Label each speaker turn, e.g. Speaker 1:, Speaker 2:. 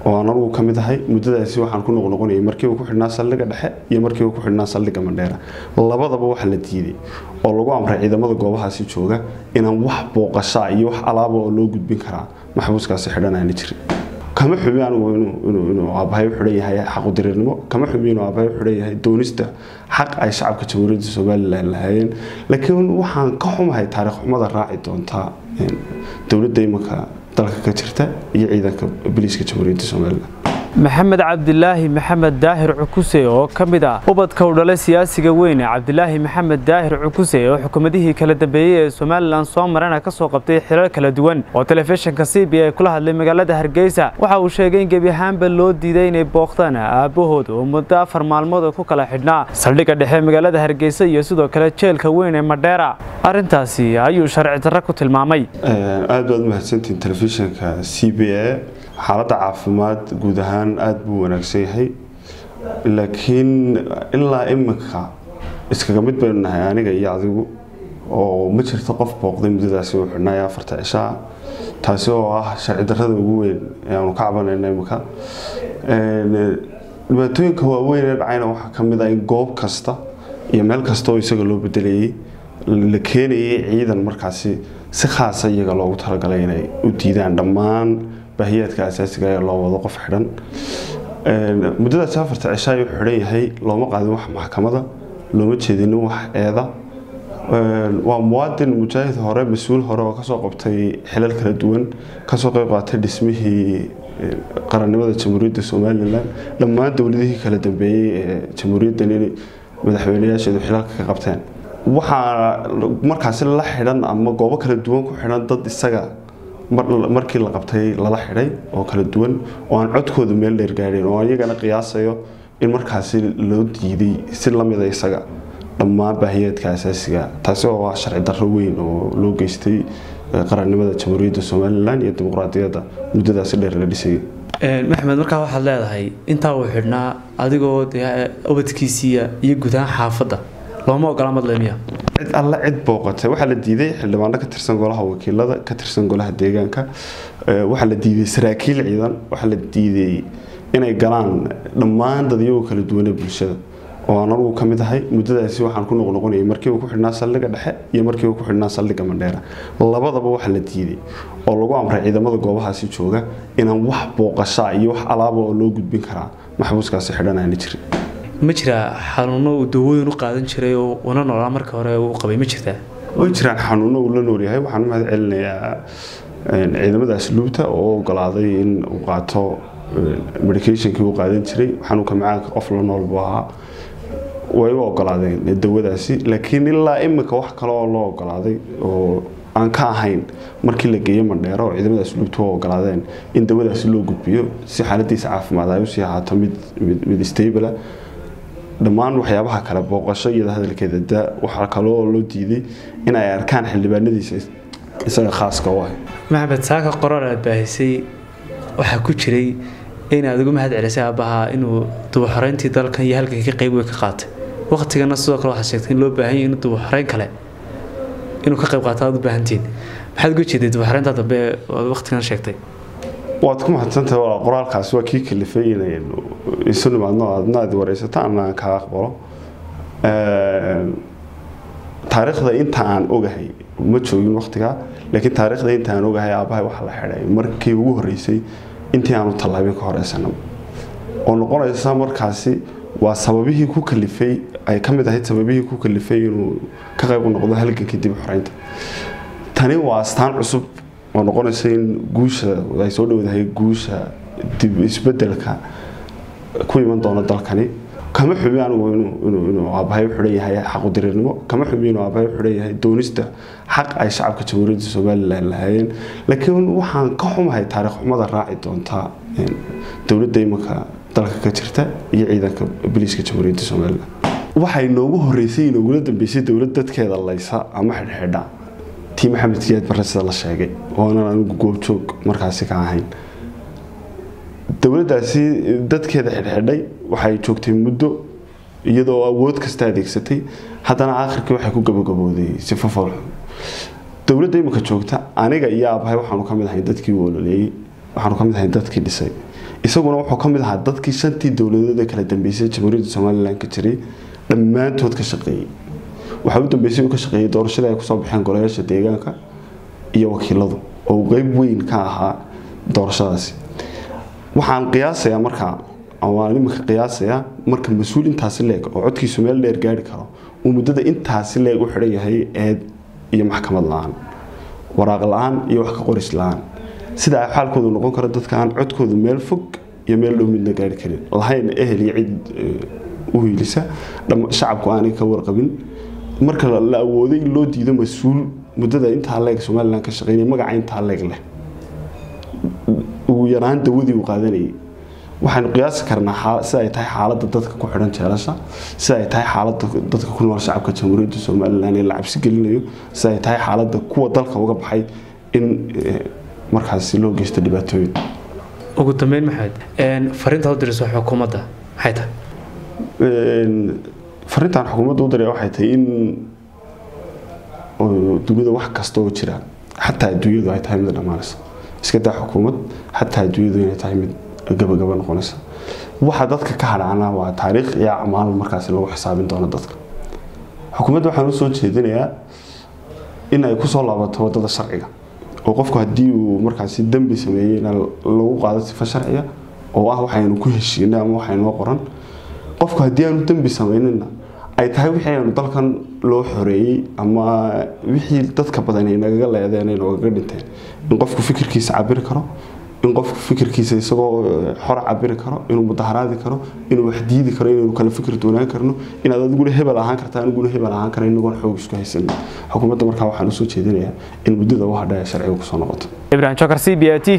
Speaker 1: oo aan anugu ka mid ahay muddadaasi waxaan ku noqnoqonayay markii uu ku xidhnaa saldhigga dhexe iyo markii uu ku xidhnaa saldhigga mandheera labadaba waxa la diiday oo lagu amray ciidamada goobahaasi jooga inaan wax booqashaa iyo wax alaaba oo loo gudbin karaa maxbuuskaasi xidhanaana jirin kama xumi anigu inuu aabahay u xidhan yahay xaqudirirnimo kama xumi inuu aabahay u xidhan yahay doonista xaq ay shacabka jamhuuriyadda somalilan lahaayeen laakiin waxaan ka xumahay taariikh xumada raaci doontaa dowladda imanka dalka ka jirta iyo ciidanka biliiska jamhuuriyadda somalilan
Speaker 2: maxamed cabdilaahi maxamed daahir cukuse oo ka mid ah ubadka u dhalay siyaasiga weyne cabdilaahi maxamed daahir cukuse oo xukuumadihii kala dambeeyey ee somalilan soo marana ka soo qabtay xilal kala duwan oo telefishinka c b a kula hadlay magaalada hargeysa waxa uu sheegay in gebi ahaanba loo diiday inay booqdaan aabbahood oo muddo afar maalmood oo ku kala xidhnaa saldhigga dhexe magaalada hargeysa iyo sidoo kale jeelka weyn ee madheera arrintaasi ayuu sharci darro ku tilmaamay
Speaker 1: aad baad mahadsantihiin telefishinka c b a xaaladda caafimaad guud ahaan aada buu wanaagsan yahay laakiin ilaa imika iskaga mid baynu nahay aniga iyo adigu oo ma jirto qof booqday muddadaasi uu xidhnaayo afarta cishaa taasi oo ah sharci darrada ugu weyn ee aanu ka cabanayno imika dhibaatooyinka waaweyn ee dhacayna waxaa ka mid ah in goob kasta iyo meel kasta oo isaga loo bedelayay la keenayay ciidan markaasi si khaasa iyaga loogu talagalay inay u diidaan dhammaan baahiyaadka asaasiga ee loo wado qof xidhan muddadaasi afarta cisha ayuu xidhan yahay looma qaadin wax maxkamada looma jeedinin wax eeda waa muwaadin mujaahid hore mas-uul hore oo kasoo qabtay xilal kala duwan kasoo qeyb qaatay dhismihii qarannimada jamhuuriyadda somalilan dhammaan dowladihii kala dambeeyey ee jamhuuriyaddan in madaxweyneyaasheedu xilalka ka qabteen waxaa markaasi la xidhan ama goobo kala duwan ku xidhan dad isaga markii la qabtay lala xidhay oo kala duwan oo aan codkooda meel dheer gaadheen oo iyagana qiyaasayo in markaasi loo diiday si lamida isaga dhammaan baahiyaadka asaasiga taasi oo ah sharci darro weyn oo loo geystay qarannimada jamhuuriyadda somalilan iyo dimuqraadiyadda muddadaasi dheer la dhisayay
Speaker 2: maxamed markaa waxaad leedahay intaa uu xidhnaa adigoo dee ubadkiisiiya iyo guud ahaan xaafadda looma ogola madlemiya
Speaker 1: cid alle cid booqatay waxaa la diiday xildhibaano ka tirsan golaha wakiilada ka tirsan golaha deegaanka waxaa la diiday saraakiil ciidan waxaa la diiday inay galaan dhammaan dadyagoo kala duwanee bulshada oo aan anugu ka mid ahay muddadaasi waxaan ku noqnoqonayay markii uu ku xidhnaa saldhigga dhexe iyo markii uu ku xidhnaa saldhigga mandheera labadaba waxaa la diiday oo lagu amray ciidamada goobahaasi jooga inaan wax booqashaa iyo wax alaaba oo loo gudbin karaa maxbuuskaasi xidhanaana jirin
Speaker 2: ma jiraa xanuuno uu dawooyin u qaadan jiray oo una noolaa marka hore uu qabay ma jirtaa
Speaker 1: way jiraan xanuuno uu la noolyahay waxaan u mahad celinayaa ciidamada asluubta oo ogolaaday in uu qaato medicationkii uu qaadan jiray xanuunka macaanka qof la nool buu ahaa way u ogolaadeen dawadaasi laakiin ilaa imika wax kale oo loo ogolaaday oo aan ka ahayn markii la geeyo mandheero oo ciidamada asluubta u ogolaadeen in dawadaasi loo gudbiyo si xaaladiisa caafimaad ay usii ahaato mid mid stable dhammaan waxyaabaha kale booqasho iyada hadalkeeda da waxaa kaloo loo diiday in ay arkaan xildhibaanadiisa isaga khaaska u ah
Speaker 2: maxamed saaka qoraar aad baahisay waxaa ku jiray inaad ugu mahad celisay aabbahaa inuu dubaxoreyntii dalkan iyo halkan ka qayb weyn ka qaatay waqtigana sidoo kale waxaad sheegtay in loo baahan yahay inuu dubaxoreyn kale inuu ka qayb qaato aad u baahantihiin maxaad uga jeeday dubaxoreynta dambe oad waqtigan sheegtay
Speaker 1: waad ku mahadsantahay walaa qoraalkaasi waa kii kalifay inaynu isu nimaadno aadna aad wareysato ana aan kaa aqbalo taariikhda inta aan ogahay ma joogin waqtigaa laakiin taariikhda inta aan ogahay aabbahay waxaa la xidhay markii ugu horreysay intii aanu tallaabin ka horeysanaba oo noqonaysa markaasi waa sababihii ku kalifay ay ka mid ahayd sababihii ku kalifay inuu ka qayb noqdo halgankii dib xoreynta tani waa astaan cusub oo noqonaysa in guusha ay soo dhowdahay guusha dib isbedelka ku iman doona dalkani kama xumi anigu inuu aabahay u xidhan yahay xaqudirirnimo kama xumi inuu aabahay u xidhan yahay doonista xaq ay shacabka jamhuuriyadda somalilan lahaayeen laakiin waxaan ka xumahay taariikh xumada raaci doontaa dowladda imanka dalka ka jirta iyo ciidanka biliiska jamhuuriyadda somalilan waxay noogu horeysay inoogula dambeysay dowlad dadkeeda laysa ama xidhxidha tii maxamed siyaad barre sida la sheegay oonan anigu goobjoog markaasi ka ahayn dowladdaasi dadkeeda xidhxidhay waxay joogtay muddo iyadoo awood kasta adeegsatay haddana aakhirkii waxay ku gabagabooday sifo foolxun dowladda imika joogta aniga iyo aabahay waxaanu ka mid ahay dadkii u ololeeyey waxaanu ka mid ahay dadkii dhisay isaguna wuxuu ka mid ahaa dadkii shantii dowladood ee kala dambeysay jamhuuriyadda somalilan ka jiray dhammaantood ka shaqeeyey waxaa u dambeysay uu ka shaqeeyey doorashadii ay kusoo baxeen golayaasha deegaanka iyo wakiiladu oo qeyb weyn ka ahaa doorashadaasi waxaan qiyaasayaa markaa waan imika qiyaasayaa marka mas-uul intaasi leeg oo codkiisu meel dheer gaari karo uu muddada intaasi leeg u xidhan yahay eed iyo maxkamad la-aan waraaq la-aan iyo wax ka qoris la-aan sida ay xaalkoodu noqon karo dadka aan codkoodu meel fog iyo meel dhow midna gaari karin lahayn ehel iyo cid u hiilisa shacabku aanay ka warqabin marka la awooday in loo diido mas-uul muddada intaa leeg somalilan ka shaqeynaya magaca intaa leeg leh ugu yaraan dawadii uu qaadanayay waxaanu qiyaasi karnaa sida ay tahay xaaladda dadka ku xidhan jeelasha sida ay tahay xaaladda dadka ku nool shacabka jamhuuriyadda somalilan ee la cabsi gelinayo sida ay tahay xaaladda kuwa dalka uga baxay in markaasi loo geysto dhibaatooyin
Speaker 2: ugu dambeyn maxamed fariinta u dirayso xukuumadda maxay tahay
Speaker 1: fariintan xukuumadda u diray waxay tahay in dunida wax kasta oo jira xataa adduunyadu ay tahay mid dhammaanaysa iska daa xukuumad xataa adduunyadu inay tahay mid gabagaba noqonaysa waxa dadka ka hadhaana waa taariikh iyo acmaal markaasi lagu xisaabin doono dadka xukuumadda waxaan usoo jeedinayaa in ay kusoo laabato wadada sharciga oo qofku haddii uu markaasi dembi sameeyeyna lagu qaado sifa sharciga oo ah waxaynu ku heshiinay ama waxaynoo qoran qofku haddii aanu dembi sameynina ay tahay wixii aynu dalkan loo xoreeyey ama wixii dadka badan ay nagaga leedeen ay noogaga dhinteen in qofku fikirkiisa cabiri karo in qofku fikirkiisa isagoo xor cabiri karo inuu mudaharaadi karo inuu wax diidi karo inaynu kala fikir doonaan karno inaad adiguna hebel ahaan karta aniguna hebel ahaan kara inagoon xoog isku haysanin xukuumadda markaa waxaan usoo jeedinayaa in muddada u hadha ee sharciga kusoo noqoto
Speaker 2: ibrahim jokar c b a t